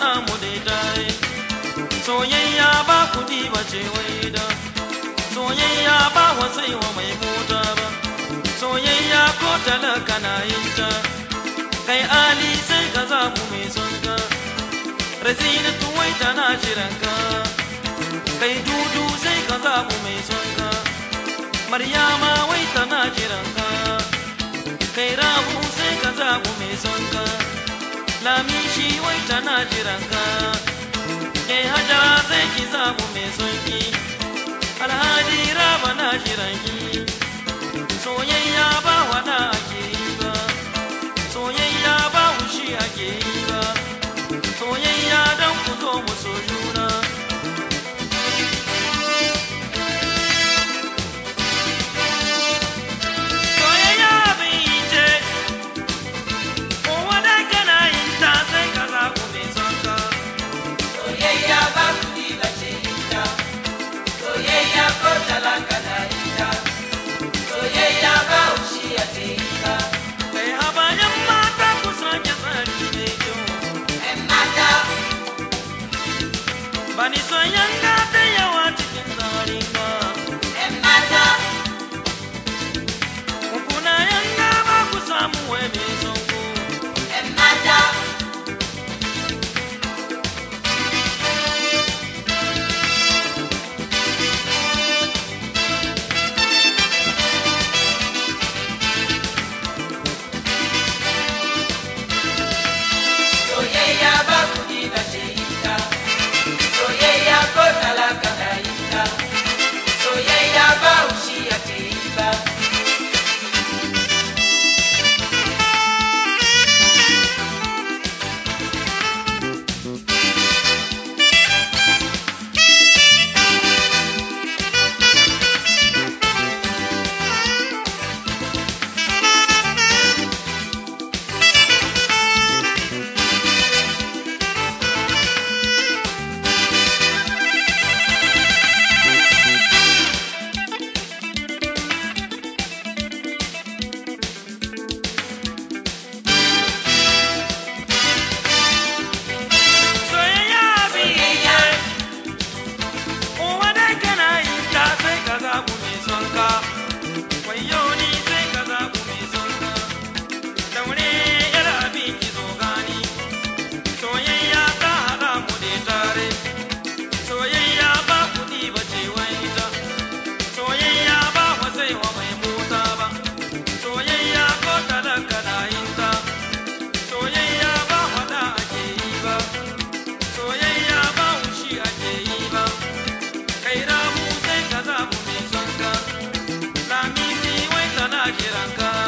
mu dai tare soyayya ba kudi ba ce wai da soyayya ba wasai wa mai mota ba soyayya ko talaka na yin ta kai ali sai ka zabu mai son ka rasina tuwai tana jiran ka kai dudu sai ka zabu mai son ka maryama wai tana jiran ka kai rabu sai ka zabu mai son ka lamishi wai tana jiran ka kai hajara sai ki zabu mai son ki alhadi raba na jiran ki soyayya ba wada ake yi ba soyayya ba wushi ake yi ba soyayya don ku zo mu so juna soyayya abin yi ce kowa da kana yin ta sai ka zaɓu mai son ka Soyayya ba kuɗi ba ce ita, soyayya ko talaka na ita, soyayya ba ushi a ce ita. kai habayen mata ku sake tsari mai kyau ‘Yan mata, bani son yanga da yawa cikin tsarin ka ‘yan mata, kuna yanga ba ku samu wai mai son ku ‘yan mata, soyayya ba kuɗi ba ce ita, soyayya ko talaka na ita, soyayya ba ushi a ce ita. soyayya abin yi ce kowa da kana yin ta sai ka zaɓu mai son ka wayo ni sai ka zaɓu mai son ka daure yar abin ki zo gani soyayya ta haɗa mu da tare soyayya ba kuɗi ba ce wai ta soyayya ba wasai wa mai mota ba soyayya ko talaka na yin ta soyayya ba faɗa ake yi ba soyayya ba wushi ake yi ba kai rabu sai ka zabu mai son ka lamisi wai tana jiran ka